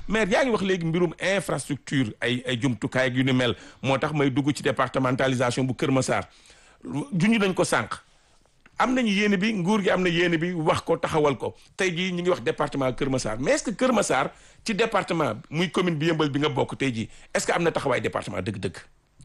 maire yaa ngi wax léegi mbirum infrastructure ay ay jumtukaay ak yu ni mel moo tax may dugg ci départementalisation bu Kër Massar juñu dañ ko sànq am nañu yéene bi nguur gi am na yéene bi wax ko taxawal ko tey jii ñu ngi wax département Kër Massar mais est-ce que Kër Massar ci département muy commune bi yëmbal bi nga bokk tey jii est-ce que am na taxawaay département dëgg-dëgg.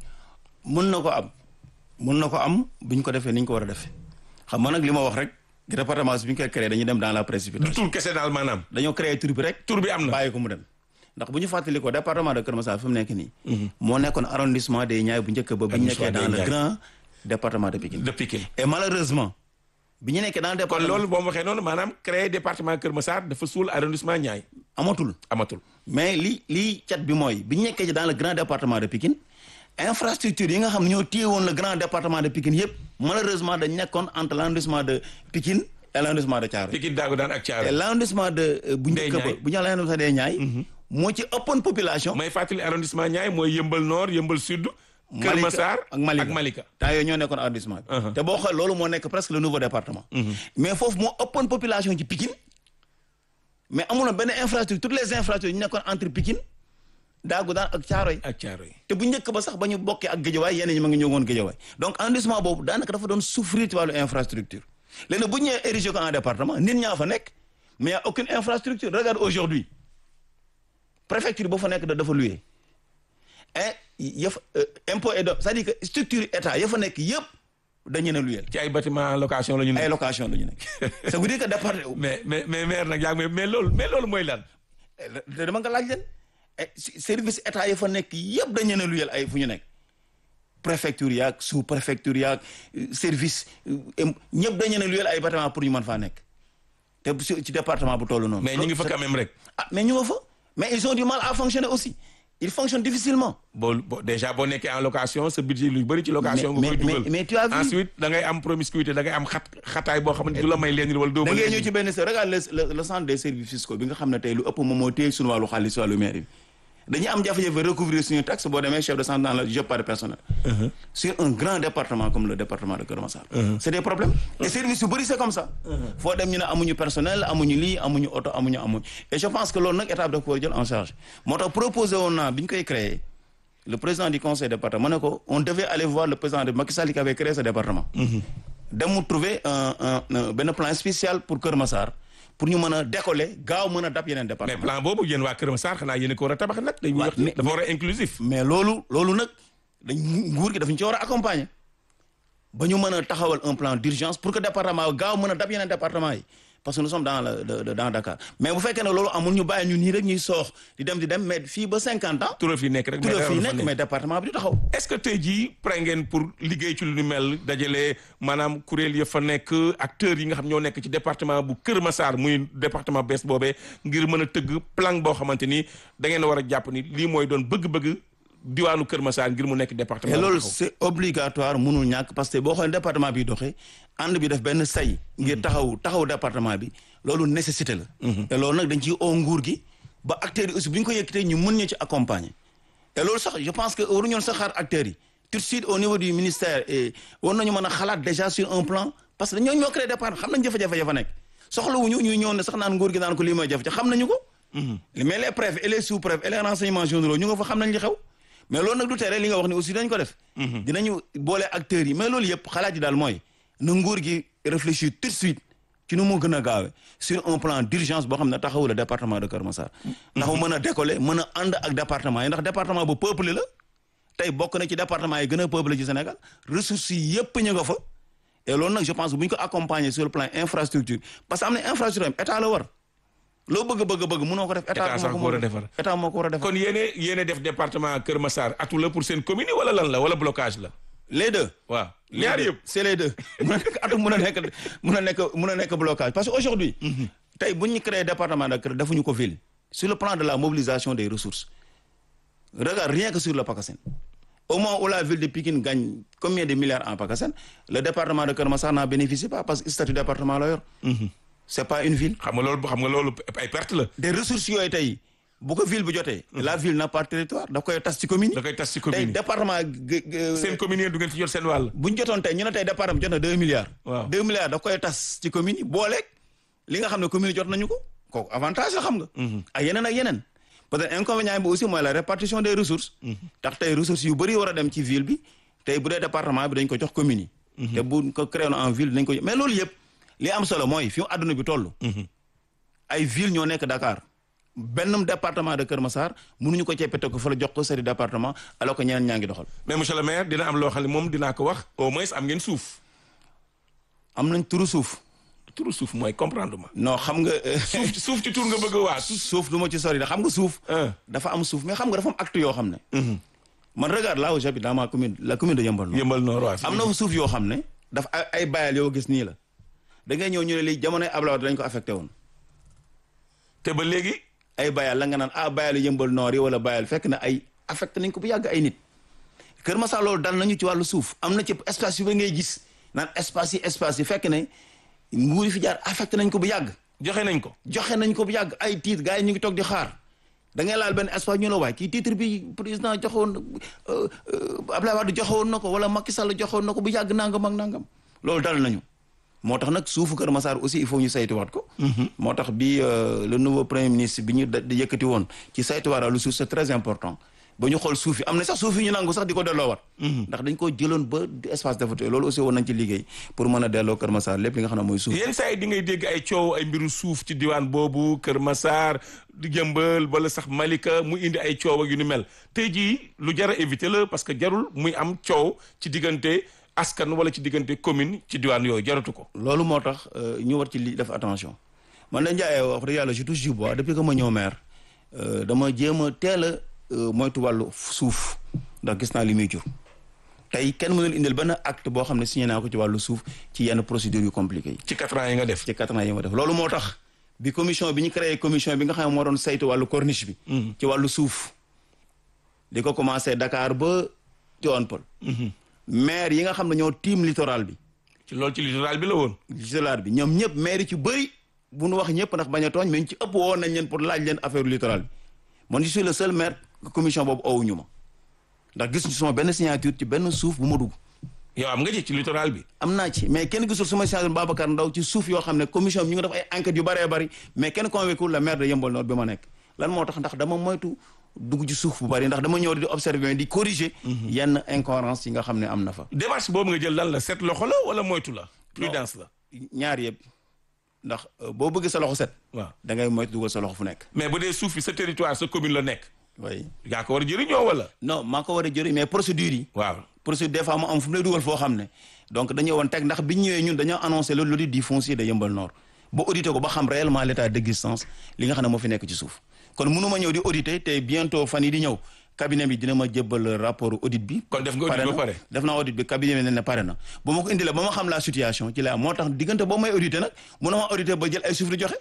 mun na ko am mun na ko am bu ñu ko defee ni ñu ko war a defee xam nga nag li ma wax rek département bi ñu koy créé dañuy dem dans la précipitation. du tur kese daal maanaam. dañoo créé tur bi rek. tur bi am na bàyyi ko mu dem. ndax bu ñu fàttali ko département de Kër Massar fi mu nekk nii. moo nekkoon arrondissement des Niayes bu njëkk ba. bi ñu nekkee dans le grand département de Pikine. de Pikine. et malheureusement bi ñu nekkee dans le kon département. loolu boo ma waxee noonu maanaam créer département Kër Massar dafa suul arrondissement Niayes amatul. amatul. mais li li cat bi mooy bi ñu nekkee ci dans le grand département de Pikine infrastructure yi nga xam ne ñoo téye woon le grand département de Pikine yëpp malheureusement dañ nekkoon entre l'arrondissement de Pikine et l'arrondissement de Thiaroye. Pikine daagu daan ak et Thiaroye. l'arrondissement de euh, bu njëkk ba Niayes. bu ñu la l'arrondissement des Niayes moo ci ëppoon population. may fàttali arrondissement Niayes mooy yëmbal nord yëmbal sud. Kër Malika Massar ak Malika ak Malika. temps yooyu ñoo nekkoon arrondissement bi. Uh-huh. te boo xoolee loolu moo nekk presque le nouveau département. mais foofu moo ëppoon population ci Pikine mais amuloon benn infrastructure toutes les infrastructures ñu nekkoon entre Pikine daagu daan ak Thiaroye. ak Thiaroye. te bu njëkk ba sax ba ñu bokkee ak Guédiawaye yeneen ñi ma ngi ñëwoon Guédiawaye donc arrondissement boobu daanaka dafa doon souffrir ci wàllu infrastructure léegi nag bu ñu ñëwee érigé ko en département nit ñaa fa nekk mais y a aucune infrastructure regarde aujourd'hui préfecture boo fa nekk da dafa loué et ya fa impôt et do c'est-à-dire que structure état ya fa nekk yëpp dañu ne luyeel ci ay bâtiment location la ñu ay ne. location la ñu nekk ça veut dire que départ mais mais mais maire nag yaa ngi may mais loolu mais loolu mooy lan. te dama nga laaj leen eh, si- service état ya fa nekk yëpp dañu ne luyeel ay fu ñu nekk préfecture yaag sous préfecture yaag euh, service euh, em- ñëpp dañu ne luyeel ay bâtiment pour ñu mën faa nekk te bu si- ci département bu toll noonu. mais ñu ngi fa quand même rek. ah mais ñu nga fa mais ils ont du mal à fonctionner aussi ils fonctionnent difficilement. boo boo déjà boo nekkee en location sa budget lu bëri ci location. Mais- nga koy mais- dugal mais- mais tu as vu- ensuite da ngay am promiscuité da ngay am xat xataay boo xamante du la may leen wala doo da ma ngay leen ñëw ci benn se regarde le le le centre des services fiscaux bi nga xam ne tey lu ëpp moom moo téye suñu wàllu xaalis wàllu mairie bi dañuy am jafe-jafe recouvrir suñu taxe boo demee chef de centre dans le job par personnel sur un grand département comme le département de Keur Massar c'est des problèmes et services yu bëri c'est comme ça foo dem ñu ne amuñu personnel amuñu lii amuñu oto amuñu amuñu et je pense que loolu nag état bi daf ko war a jël en charge moo tax proposé woon naa bi ñu koy créé le président du conseil département ma ne ko on devait aller voir le président de Macky Sall qui avait créé ce département dem mu trouver un un un benn plan spécial pour Kër Massar pour ñu mën a décoller gaaw mën a dab yeneen mais département plan boobu yéen waa Kër Massar xanaa yéen a ko war a tabax nag. dañuy wax mais- dafa war a inclusif. mais loolu loolu nag dañ nguur gi daf ñu ci war a accompagner ba ñu mën a taxawal un plan d'urgence pour que département gaaw mën a dab yeneen département yi parce que nous sommes dans le de- de- dans Dakar mais bu fekkee ne loolu amul ñu bàyyi ñu nii rek ñuy soox di dem di dem mais fii ba cinquante ans tural fi nekk rek. tout mais le dara fii du fa nekk mais département bi du taxaw est-ce que tey jii pare ngeen pour liggéey ci lu ni mel dajale maanaam kuréel ya fa nekk acteurs yi nga xam ñoo nekk ci département bu Kër Massar muy département bees boobee ngir mën a tëgg plan boo xamante ni da ngeen a war a jàpp ni lii mooy doon bëgg-bëgg diwaanu Kër Massar ngir mu nekk département. et bu loolu taxaw. c'est obligatoire mënul ñàkk parce que boo xoolee département bi doxee ànd bi def benn say ngir taxaw taxaw département bi loolu nécessité la te loolu nag dañ ciy oo nguur gi ba acteurs yi aussi bu ñu ko yëkkatee ñu mën ñu ci accompagner et loolu sax je pense que waruñu woon sax xaar acteurs yi tout de suite au niveau du ministère et war nañu mën a xalaat déjà sur un plan parce que ñoo ñoo créé département xam nañ jafe-jafe ya fa nekk soxlawuñu ñuy ñëw ne sax naan nguur gi naan ko lii mooy jafe xam nañu ko mais les préfets et les sous-préfets et les renseignements généraux ñu nga fa xam nañ li xew mais loolu nag du tere li nga wax ni aussi dañ ko def dinañu boole acteurs yi mais loolu yëpp xalaat yi daal mooy na nguur gi réfléchir tout de suite ci nu mu gën a gaawe sur un plan d'urgence boo xam ne taxawu le département de Keur Massar ndax mu mën a décoller mën a ànd ak département yi ndax département bu peuplé la tey bokk na ci département yi gën a peuplé ci Sénégal ressources yi yëpp ñu nga fa et loolu nag je pense bu ñu ko accompagner sur le plan infrastructure parce que am na infrastructure am état la war loo bëgg bëgg bëgg mënoo ko def État sax moo ko war a mën defar. état moo ko war a defar kon yéene yéene def département Kër Massar atu la pour seen commune yi wala lan la wala blocage la les deux waaw ñaar yëpp c'est les deux mun a nekk atu mun a nekk mun a nekk mun a nekk blocage parce que aujourd'hui tey bu ñu créé département de Keur defuñu ko ville sur le plan de la mobilisation des ressources regarde rien que sur le PACASEN au moment où la ville de Pikine gagne combien de milliards en PACASEN le département de Keur Massar n'en bénéficie pas parce que statut département la yor c'est pas une ville xam nga loolu xam nga loolu ay perte la des ressources yooyu tey bu ko ville bi jotee la ville n'a pas de territoire daf koy tas ci commune da koy tas ci tey commune yi département g- g- seen commune yi du ngeen ci jot seen wàll bu ñu jotoon tey ñu ne tey département bi jot na deux milliards. Waaw. deux milliards daf koy tas ci commune yi booleeg li nga xam ne commune yi jot nañu ko kooku avantage la xam nga. ak yeneen ak yeneen peut-être inconvénient bi aussi mooy la répartition des ressources tax tey ressources yu bëri war a dem ci ville bi tey bu dee département bi dañ ko jox commune yi te bu ko créé en ville dañ ko mais loolu yëpp li am solo mooy fi mu àdduna bi toll ay ville ñoo nekk Dakar benn département de Kër Massar mënuñu ko ceppete ko fa la jox ko sari département alors que ñeneen ñaa ngi doxal mais monsieur le maire dina am loo xam ne moom dinaa ko wax au moins am ngeen suuf am nañ turu suuf turu suuf mooy comprendre ma non xam nga suuf suuf ci tur nga bëgg a waa suuf suuf du ma ci sori da xam nga suuf ah dafa am suuf mais xam nga dafa am acte yoo xam ne man regarde là où j'habite dans ma commune la commune de Yeumbeul Nord yëmbal noor waa am na fa suuf yoo xam ne dafa ay ay bayal yoo gis nii la da ngay ñëw ñu ne lii jamonoy Abdoulaye Wade dañ ko affecté woon te ba léegi ay bayal la nga naan ah bayal Yeumbeul Nord yi wala bayal fekk na ay affecté nañ ko bu yàgg ay nit Kër Massar loolu dal nañu ci wàllu suuf am na ci espace yu ba ngay gis naan espace yi espace yi fekk ne nguur yi fi jaar affecté nañ ko bu yàgg joxe nañ ko joxe nañ ko bu yàgg ay titre gars yi ñu ngi toog di xaar da ngay laal benn espace ñu la waay kii titre bi président joxewoon Abdoulaye Wade joxewoon na ko wala Macky Sall joxewoon na ko bu yàgg nangam ak nangam loolu dal nañu moo tax nag suufu Kër Massar aussi il faut ñu saytuwaat ko moo tax bi le nouveau premier ministre bi ñu da yëkkati woon ci saytuwaat lu suuf c'est très important ba ñu xool suuf yi am na sax suuf yi ñu nangu sax di ko delloowaat ndax dañ ko jëloon ba espace dafa loolu aussi woon nañ ci liggéey pour mën a delloo Kër Massar lépp li nga xam ne mooy suuf yenn saa yi di ngay dégg ay coow ay mbiru suuf ci diwaan boobu Kër Massar di jëmbal wala sax Malika mu indi ay coow ak yu ni mel tey jii lu jar a éviter la parce que jarul muy am coow ci diggante askan wala ci diggante commune ci diwaan yooyu jaratu ko. loolu moo tax ñu war ci li def attention man da Ndiaye wax dëgg yàlla je touche du bois depuis que ma ñëw maire dama jéem a teel a moytu wàllu suuf ndax gis naa li muy jur tey kenn mënul indil benn acte boo xam ne signé naa ko ci wàllu suuf ci yenn procédures yu compliquées yi. ci quatre ans yi nga def. ci quatre ans yi ma def loolu moo tax bi commission bi ñu créé commission bi nga xam ne moo doon saytu wàllu corniche bi. ci wàllu suuf. di ko commencé Dakar ba Tivaouane Peulh. maire yi nga xam ne ñoo tiim littoral bi. ci loolu ci littoral bi la woon. littoral bi ñoom ñëpp maire yi ci bëri bu nu wax ñëpp ndax bañ a tooñ mais ñu ci ëpp woon nañ leen pour laaj leen affaire littoral bi man je suis le seul maire commission boobu owuñu ma ndax gis ñu sama benn signature ci benn suuf bu ma dugg. yow am nga ci ci littoral bi. am naa ci mais kenn gisul sama signature Babacar Ndaw ci suuf yoo xam ne commission bi ñu ngi def ay enquêtes yu bëree bëri mais kenn convaincu le maire de Yeumbeul Nord bi ma nekk lan moo tax ndax dama moytu dugg ci suuf bu bëri ndax dama ñëw di observer di corriger yenn incohérence yi nga xam ne am na fa démarche boobu nga jël lan la set loxo la wala moytu la prudence la ñaar yëpp ndax boo bëgg sa loxo set waaw da ngay moytu dugal sa loxo fu nekk mais bu dee suuf bi sa territoire sa commune la nekk oui yaa ko war a jëriñoo wala non maa ko war a jëriñ mais procédure yi waaw procédure des fois mu am fu mu lay dugal foo xam ne donc dañu woon teg ndax bi ñu ñëwee ñun dañoo annoncé loolu l'audit du foncier de Yeumbeul Nord ba audité ko ba xam réellement l'état d'existence li nga xam ne moo fi nekk ci suuf kon mënuma ñëw di auditer te bientôt fan yi di ñëw cabinet bi dina ma jébbal rapport audit bi kon def nga audit ba pare def naa audit bi cabinet bi ne ne pare na ba ma ko indilee ba ma xam la situation ci la moo tax diggante boo may auditer nag mënuma auditer ba jël ay suuf di joxe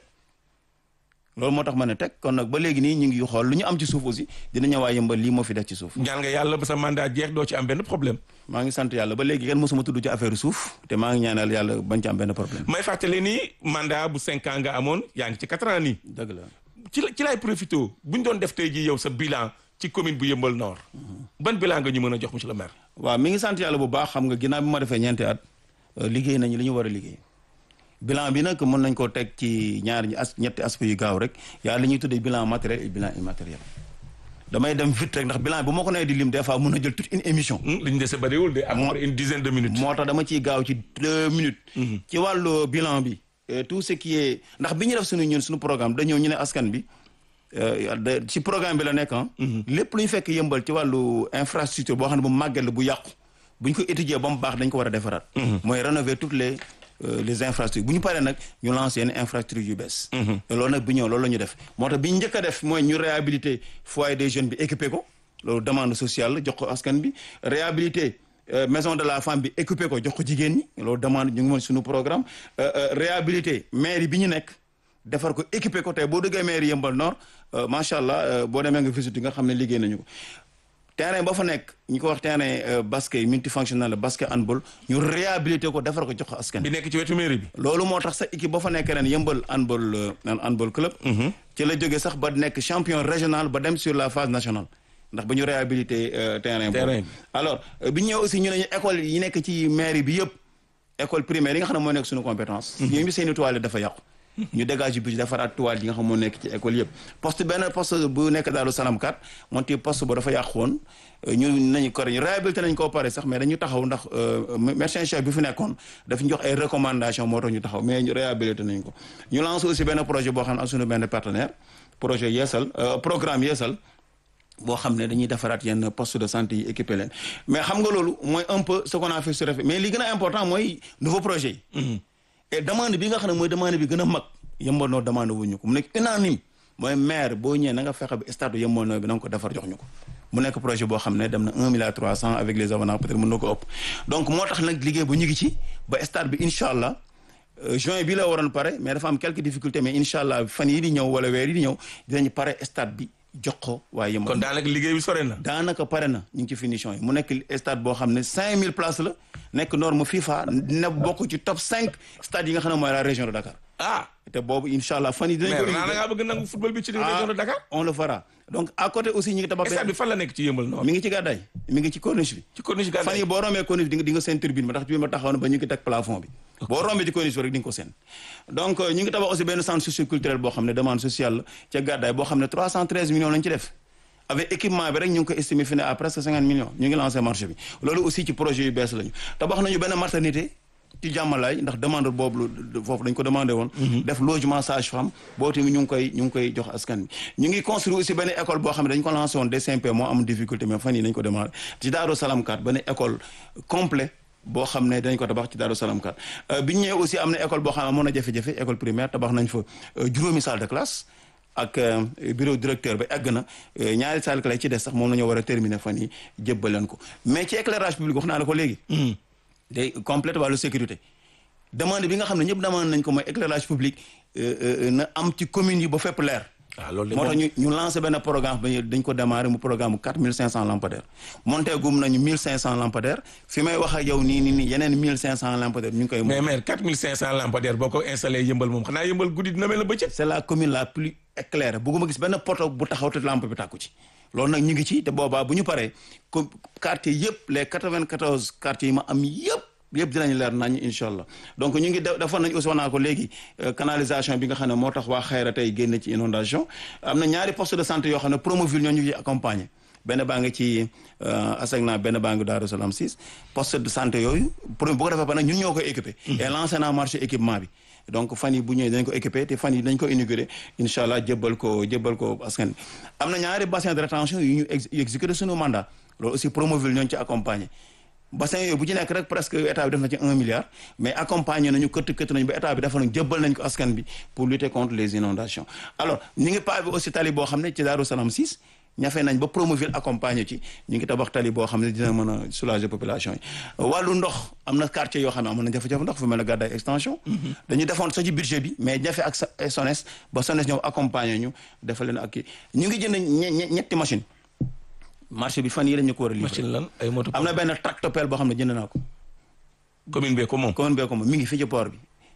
loolu moo tax ma ne teg kon nag ba léegi nii ñu ngi xool lu ñu am ci suuf aussi dina ñëwaat yëmbal lii moo fi def ci suuf ñaan nga yàlla ba sa mandat jeex doo ci am benn problème maa ngi sant yàlla ba léegi kenn mosuma tudd ci affaire suuf te maa ngi ñaanal yàlla bañ ci am benn problème may fàttali ni mandat bu cinq ans nga amoon yaa ngi ci quatre ans nii dëgg la ci la ci laay profité bu ñu doon def tey jii yow sa bilan ci commune bu Yeumbeul Nord ban bilan nga ñu mën a jox monsieur le maire waaw mi ngi sant yàlla bu baax xam nga ginnaaw bi ma defee ñeenti at liggéey nañu li ñu war a liggéey bilan bi nag mën nañ koo teg ci ñaari as ñetti aspect yu gaaw rek yaa li ñuy tuddee bilan matériel et bilan immatériel damay dem vite rek ndax bilan bu ma ko nee di lim des fois mun na jël toute une émission li ñu dese bariwul de à peu près une dizaine de minutes moo tax dama ciy gaaw ci deux minutes ci wàllu bilan bi tout ce qui est ndax bi ñu def suñu ñun suñu programme dañoo ñu ne askan bi ci programme bi la nekk ah lépp lu ñu fekk yëmbal ci wàllu infrastructure boo xam ne bu màgget la bu yàqu bu ñu ko étudier ba mu baax dañ ko war a defaraat mooy rénover toutes les les infrastructures bu ñu paree nag ñu lancer yenn infrastructure yu bees loolu nag bi ñëw loolu la ñu def moo tax bi ñu njëkk a def mooy ñu réhabiliter foyer des jeunes bi équipé ko loolu demande sociale la jox ko askan bi réhabiliter maison de la femme bi équipé ko jox ko jigéen ñi loolu demande ñu ngi moon suñu programme réhabiliter mairie bi ñu nekk defar ko équipé ko tey boo duggee mairie Yeumbeul Nord macha allah boo demee nga visite nga xam ne liggéey nañu ko terrain ba fa nekk ñu ko wax terrain basket multifonctionnel basket handball ñu réhabilité ko defar ko jox ko askan bi nekk ci wetu mairie bi loolu moo tax sa équipe ba fa nekk ren Yeumbeul handball handball club ci la jógee sax ba nekk champion régional ba dem sur la phase nationale ndax ba ñu réhabilité terrain boobu alors bi ñu ñëw aussi ñu ne ñu école yi nekk ci mairie bi yëpp école primaire yi nga xam ne moo nekk suñu compétence yooyu bi seeni toilette dafa yàqu ñu dégage budget defaraat toile yi nga xam moo nekk ci école yëpp poste benn poste bu nekk Daaru Salaam 4 moonte poste ba dafa yàqu woon ñu nañu ko réhabilité nañ koo pare sax mais dañu taxaw ndax médecin chef bi fi nekkoon daf ñu jox ay recommandation moo tax ñu taxaw mais ñu réhabilité nañ ko ñu lancé aussi benn projet boo xam ne ak suñu benn partenaire projet yeesal programme yeesal boo xam ne dañuy defaraat yenn poste de santé yi équipé leen mais xam nga loolu mooy un peu ce qu'on a fait sur mais li gën a important mooy nouveau projet yi et demande bi nga xam ne mooy demande bi gën a mag yëmbal noo demande wuñu ko mu nekk unanime mooy maire boo ñëwee na nga fexe ba stade yëmbal noo bi na nga ko defar jox ñu ko mu nekk projet boo xam ne dem na un milliard trois cent avec les avenants peut-être mën na ko ëpp donc moo tax nag liggéey bu ñu ngi ci ba stade bi incha allah juin bi la waroon pare mais dafa am quelques difficultés mais incha allah fan yi di ñëw wala weer yi di ñëw dinañu pare stade bi jox ko waaye yëmbal kon daanaka liggéey bi sore na. daanaka pare na ñu ngi ci finition yi mu nekk stade boo xam ne 5000 places la nekk norme FIFA ne bokk ci top 5 stade yi nga xam ne mooy la région de Dakar. ah te boobu incha allah fan yi dinañ ko. mais da ngaa bëgg nangu football bi ci région de Dakar. on le fera donc à côté aussi ñu ngi tabax. stade bi fan la nekk ci yëmbal noonu. mi ngi ci gàddaay mi ngi ci corniche bi. ci corniche gàddaay fan yi boo rombee corniche bi di nga di nga seen turbine ba ndax turbine ba taxaw na ba ñu ngi teg plafond bi. boo rombee ci corniche bi rek di nga ko seen. donc ñu ngi tabax aussi benn centre socioculturel boo xam ne demande sociale la ca gàddaay boo xam ne 313 millions lañ ci def avec équipement bi rek ñu ngi ko estimé fi ne à presque 50 millions ñu ngi lancé marché bi loolu aussi ci projet yu bees lañu tabax nañu benn maternité ci jàmmalaay ndax demande boobu foofu dañ ko demandé woon def logement sage femme boo tamit ñu ngi koy ñu ngi koy jox askan bi ñu ngi construire aussi benn école boo xam ne dañ ko lancé woon DCMP moo am difficulté mais fan yi nañ ko demandé ci Daaru Salaam 4 benn école complet boo xam ne dañ ko tabax ci Daaru Salaam 4 bi ñu ñëwee aussi am na école boo xam ne amoon na jafe-jafe école primaire tabax nañ fa juróomi salle de classe ak bureau directeur ba egg na ñaari salle classe ci des sax moom la ñu war a terminer fan yi jébbal leen ko mais ci éclairage public wax naa la ko léegi day complète wàllu sécurité demande bi nga xam ne ñëpp demande nañ ko mooy éclairage public na am ci communes yi ba fépp leer waaw loolu moo tax ñu ñu lancé benn programme ba dañ ko démarré mu programme quatre mille cinq cent lampadaires monté gum nañu mille cinq cent lampadaires fi may wax ak yow nii nii nii yeneen mille cinq cent lampadaires ñu ngi koy mais mais quatre mille cinq cent lampadaires boo ko installé yëmbal moom xanaa yëmbal guddi dina mel na bëccëg c'est la commune la plus éclairée bëgguma gis benn poto bu taxaw te lampe bi tàkku ci loolu nag ñu ngi ci te boobaa bu ñu paree comme quartier yëpp les quatre-vingt-quatorze quartiers yi ma am yëpp yëpp dinañ leer nañ incha allah donc ñu ngi defoon nañ aussi wax naa ko léegi canalisation bi nga xam ne moo tax waa xayra tey génn ci inondation am na ñaari poste de santé yoo xam ne Promoville ñoo ñu ci accompagner benn baa ngi ci Asegna benn baa ngi Daaru Salaam 6 poste de santé yooyu pour bu ko defee ba nag ñun ñoo koy équipé et lancé naa marché équipement bi donc fan yi bu ñëwee dañ ko équipé te fan yi dañ ko inauguré incha allah jébbal ko jébbal ko askan bi am na ñaari bassin de rétention yu ñu exécuté suñu mandat loolu aussi Promoville ñooñu ci accompagner bassin yooyu bu ci nekk rek presque état bi def na ci un milliard mais accompagné nañu këtt këtt nañu ba état bi dafa nañu jëbbal nañ ko askan bi pour lutter contre les inondations alors ñu ngi pavé aussi tali boo xam ne ci Daaru Salaam 6 ñafe nañ ba Promoville accompagné ci ñu ngi tabax tali boo xam ne dina mën a soulager population yi wàllu ndox am na quartier yoo xam ne amoon na jafe-jafe ndox fu mel ne Gàddaay extension dañu defoon sa ci budget bi mais jafe ak SONES ba SONES ñëw accompagné ñu defal leen ak kii ñu ngi jënd ñetti machine marché bi fan yii dañu ko war a livrer machine lan ay moto am na benn tractopelle boo xam ne jënd naa ko. commune bee ko moom. commune bee ko moom mi ngi fii ci port bi.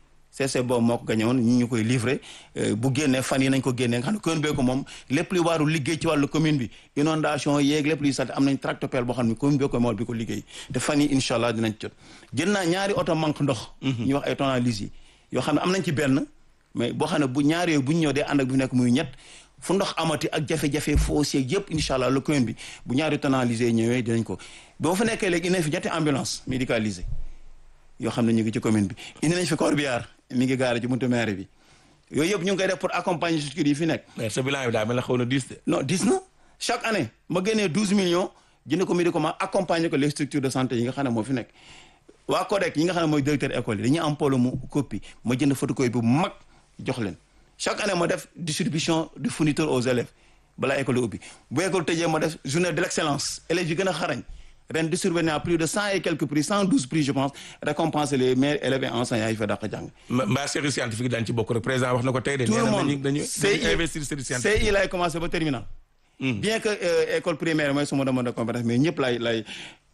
CC boobu moo ko gagné woon ñu ñu koy livré bu génnee fan yi nañ ko génnee nga xam ne commune bee ko moom lépp luy waaru liggéey ci wàllu commune bi inondation yeeg lépp luy salte am nañ tractopelle boo xam ne commune bee ko moom bi ko liggéey te fan yi incha allah dinañ jot jënd naa ñaari oto manque ndox. ñu wax ay tonalises yi yoo xam ne am nañ ci benn mais boo xam ne bu ñaari yooyu bu ñu ñëw dee ànd ak bu nekk muy ñett fu ndox amati ak jafe-jafe foncier yëpp incha allah le commune bi bu ñaari tonalisé ñëwee dinañ ko ba ma fa nekkee léegi indi nañ fi ñetti ambulance médicalisée yoo xam ne ñu ngi ci commune bi indi nañ fi corbillard mi ngi gaare ci buntu maire bi yooyu yëpp ñu ngi koy def pour accompagner structure yi fi nekk. mais sa bilan bi daa mel ne xaw na diis de. non diis na chaque année ma génnee douze millions jënd ko médicament accompagner ko les structures de santé yi nga xam ne moo fi nekk waa CODEC yi nga xam ne mooy directeur école yi dañuy am polo mu copie ma jënd photocopie bu mag jox leen chaque année ma def distribution de fourniture aux élèves balaa école ubbi bu école tëjee ma def journée de l' excellence élèves yi gën a xarañ ren distribué naa plus de cent et quelques prix cent douze prix je pense récompenser les meilleurs élèves et enseignants yi fa dàq jàng. mbaa série scientifique daan ci bokk rek président wax na ko tey de. tout le monde dañuy dañuy investir série scientifique. CI lay commencé ba terminal. bien que école primaire mooy sama demande de compétence mais ñëpp lay lay.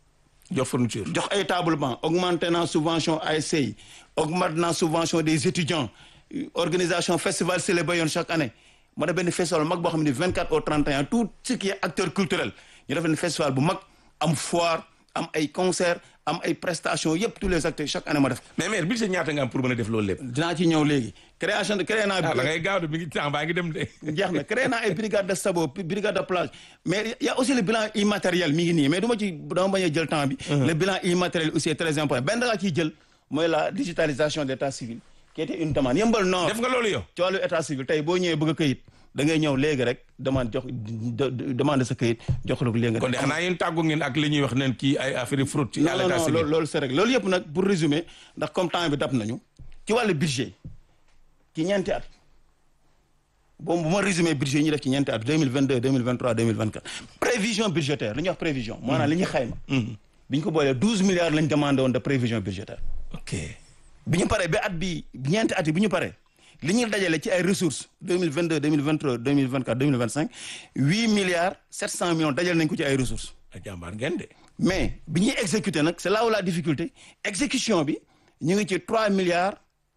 jox fourniture. jox ay table banc augmenté naa subvention ASC yi augmenté naa subvention des étudiants organisation festival célébré yoon chaque année ma def benn festival mag boo xam ne 24 au 31 tout ce qui est acteur culturel ñu def benn festival bu mag am foire am ay concert am ay prestations yëpp tous les acteurs chaque année ma def mais maire budget ñaata nga am pour mën a def loolu lépp. dinaa ci ñëw léegi création de créé naa ah da ngay gaaw de mi ngi temps baa ngi dem de. jeex na créé naa ay brigade de sabot brigade de plage mais y a aussi le bilan immatériel mi ngi nii mais du ma ci dama bañ a jël temps bi le bilan immatériel aussi est très important benn da ciy jël mooy la digitalisation d' état civil qui était une demande yëmbal nord def nga loolu yow. ci wàllu état civil tey boo ñëwee bëgg a këyit da ngay ñëw léegi rek demande jox demande sa këyit jox la ko léegi nga kon de xanaa yéen tàggu ngeen ak li ñuy wax neen kii ay affaire fraude ci non à non l'état non civil. loolu loolu c'est rek loolu yëpp nag pour résumer ndax comme temps bi dab nañu ci wàllu budget ci ñeenti at boobu bu ma résumé budget yi ñu def ci ñeenti at 2022 2023 2024 prévision budgétaire li ñuy wax prévision maanaam li ñuy xayma bi ñu ko boolee 12 milliards lañ demandé woon de prévision budgétaire ok bi ñu paree ba at bi ñeenti at yi bi ñu paree li ñu dajale ci ay ressources 2022 2023 2024 2025 8 milliards 700 millions dajale nañ ko ci ay ressources a jàmbaar ngeen de. mais bi ñuy exécuter nag c'est là où la difficulté exécution bi ñu ngi ci 3 milliards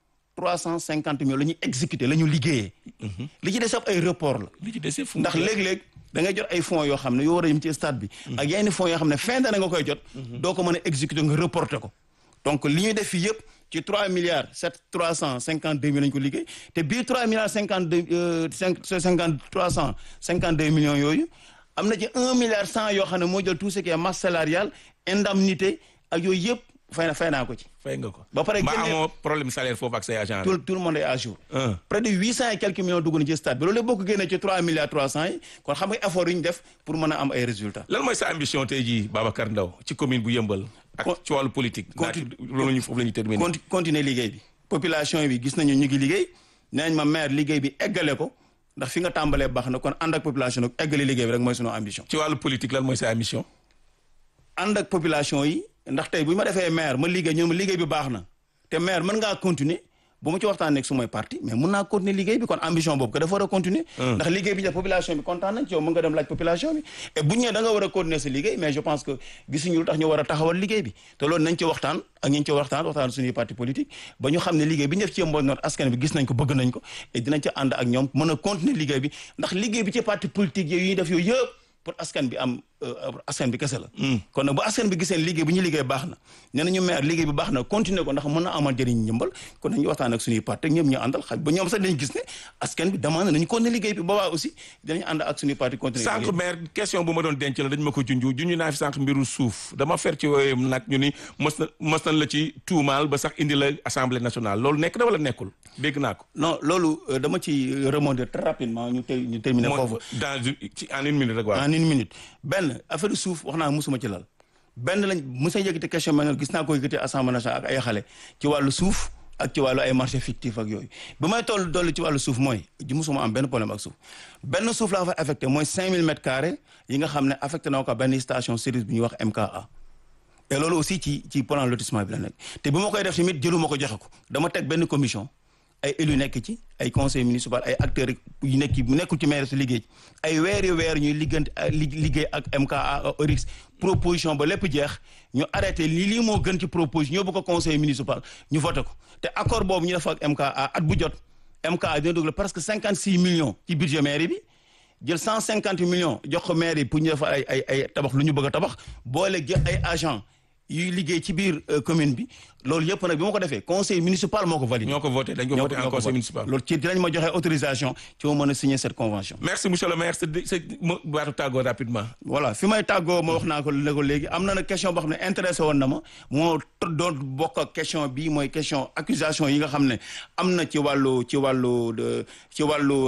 350 millions la ñuy exécuter la ñu liggéeyee. li ci des ab ay report la. li ci dese fu mu ndax léeg-léeg da ngay jot ay fonds yoo xam ne yoo war a yëm ci stade bi. ak yenn fonds yoo xam ne fin d'année nga koy jot. doo ko mën a exécuter nga reporter ko. donc li ñuy def fii yëpp ci 3 milliards 7 352 millions lañu ko liggéey te biir 3 milliards 52 5 50 352 millions yooyu am na ci 1 milliard 100 yoo xam ne moo jël tout ce qui est masse salariale indemnité ak yooyu yëpp fay na fay naa ko ci. fay nga ko. ba pare mbaa génne- amoo problème salaire foofu ak say agent tout tout le monde est à jour. Un. près de huit cent et quelques millions dugg na ci stade bi loolu yëpp boo ko génnee ci trois milliards trois cent yi kon xam nga effort yi ñu def pour mën a am ay résultats. lan mooy sa ambition tey jii Babacar Ndaw ci commune bu yëmbal ak Con- ci wàllu politique. conti- naati loolu ñu foofu la ñu terminer. conti continuer liggéey bi population bi gis nañu ñu ngi liggéey nee nañ ma maire liggéey bi eggale ko ndax fi nga tàmbalee baax na kon ànd ak population nag eggale liggéey bi rek mooy sunu ambition. ci wàllu politique lan mooy sa ambition. ànd ak population yi ndax tey bu ma defee maire ma liggéey ñu ne ma liggéey bi baax na te maire mën ngaa continuer bu ma ci waxtaanee ak sumay parti mais mën naa continuer liggéey bi kon ambition boobu que dafa war a continuer ndax liggéey bi def population bi kontaan nañ ci yow mën nga dem laaj population bi et bu ñu nee da nga war a continuer sa liggéey mais je pense que gisuñu lu tax ñu war a taxawal liggéey bi te loolu nañ ci waxtaan ak ñu ci waxtaan waxtaan suñuy parti politique ba ñu xam ne liggéey bi ñu def ci Yeumbeul Nord askan bi gis nañ ko bëgg nañ ko et dinañ ci ànd ak ñoom mën a continuer liggéey bi ndax liggéey bi ci parti politique yooyu ñuy def yooyu yëpp pour askan bi am askan bi kese la. kon nag bu askan bi gisee liggéey bu ñu liggéey baax na nee nañu maire liggéey bi baax na continuer ko ndax mën na amal njëriñ ñëmbal kon nañu waxtaan ak suñuy parti ñëpp ñu àndal xaj ba ñoom sax dañu gis ne askan bi demande nañu continuer liggéey bi boobaa aussi dinañu ànd ak suñuy parti continuer sànq maire question bu ma doon denc la dañ ma ko junj junj naa fi sànq mbiru suuf dama fer ci wooyu nag ñu ni mos na mos nañ la ci tuumaal ba sax indi la assemblée nationale loolu nekk na wala nekkul dégg naa ko. non loolu dama ci remonter très rapidement ñu te ñu terminer foofu dans ci en une minute rek waaw. en une minute benn affaire suuf wax naa musuma ci lal benn lañ musa yëkkati question mel gis naa ko yëkkati assemblée nationale ak ay xale ci wàllu suuf ak ci wàllu ay marché fictif ak yooyu bi may toll dolli ci wàllu suuf mooy ji musuma am benn problème ak suuf benn suuf laa fa affecté mooy 5000 mètres carrés yi nga xam ne affecté na ko benn station service bu ñuy wax MKA et loolu aussi ci ci plan lotissement bi la nekk te bi ma koy def tamit jëluma ko joxe ko dama teg benn commission ay élus nekk ci ay conseil municipal ay acteurs yu nekk ci nekkul ci maire si liggéey ay weeri weer ñuy liggante liggéey ak MKA Orix proposition ba lépp jeex ñu arrêté lii lii moo gën ci proposition ñoo bu ko conseil municipal ñu voté ko te accord boobu ñu def ak MKA at bu jot MKA dina dugal presque cinquante six millions ci budget mairie bi jël cent cinquante millions jox ko maire yi pour ñu def ay ay ay tabax lu ñu bëgg a tabax boole jël ay agent yuy liggéey ci biir commune bi loolu yëpp nag bi ma ko defee conseil municipal moo ko validé. ñoo ko voté dañ ko voté en conseil municipal. loolu ci dinañ ma joxe autorisation ci ma mën a signer cette convention. merci monsieur le maire sa sa baatu tàggoo rapidement. voilà fi may tàggoo ma wax naa ko ne ko léegi am na nag question boo xam ne intéressé woon na ma moo doon bokk ak question bii mooy question accusation yi nga xam ne am na ci wàllu ci wàllu ci wàllu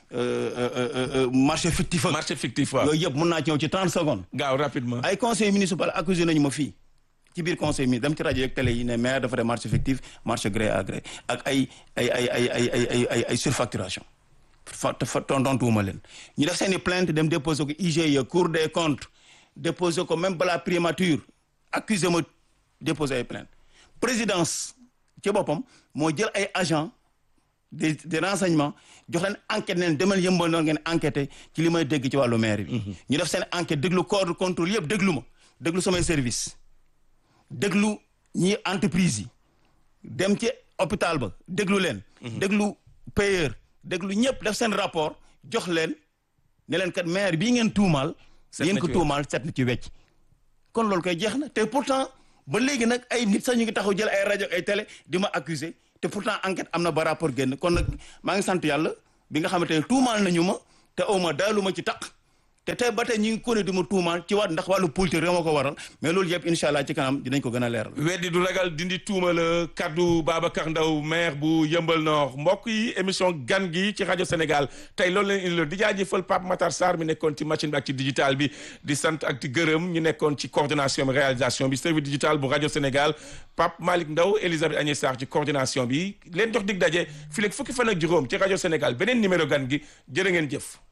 marché fictif ak. marché fictif waaw yooyu yëpp mën naa ci ñëw ci 30 secondes. gaaw rapidement. ay conseil municipal accusé nañu ma fii. ci biir conseil mi dem ci rajo yeeg télé yi ne maire dafa def marché fictif marché gré à gré ak ay ay ay ay ay ay ay ay ay surfacturation fa fa tontuwuma leen ñu def seen i plainte dem déposer ko IGE cour des comptes déposer ko même balaa primature accusé ma déposer ay plainte présidence ci boppam moo jël ay agent des des renseignements jox leen enquête neen demal yëmbal noonu ngeen enquêté ci li may dégg ci wàllu maire bi ñu def seen enquête déglu corps de contrôle yëpp déglu ma déglu samay service déglu ñi entreprise yi dem ci hôpital ba déglu leen déglu payeur déglu ñëpp def seen rapport jox leen ne leen kat maire bii ngeen tuumaal yéen ko tuumaal set na ci wecc kon loolu koy jeex na te pourtant ba léegi nag ay nit sax ñu ngi taxaw jël ay rajo ay télé di ma accuser te pourtant enquête am na ba rapport génn kon nag maa ngi sant yàlla bi nga xamante ne tuumaal nañu ma te aw ma daalu ma ci taq te tey ba tey ñu ngi kone di ma tuumaal ci waat ndax wàllu politique rek moo ko waral mais loolu yëpp incha allah ci kanam dinañ ko gën a leeral. weddi du ragal dindi tuuma la kaddu Babacar Ndaw maire bu Yëmbal Nord mbokk yi émission gan gi ci rajo Sénégal tey loolu leen indi la di jaajëfal Pape Matar Sarr mi nekkoon ci machine bi ak ci digital bi di sant ak di gërëm ñu nekkoon ci coordination bi réalisation bi service digital bu rajo Sénégal Pape Malick Ndaw Elisabeth Agnès Sarr ci coordination bi leen jox dig daje fii léegi fukki fan ak juróom ci rajo Sénégal beneen numéro gan gi jërë ngeen jëf.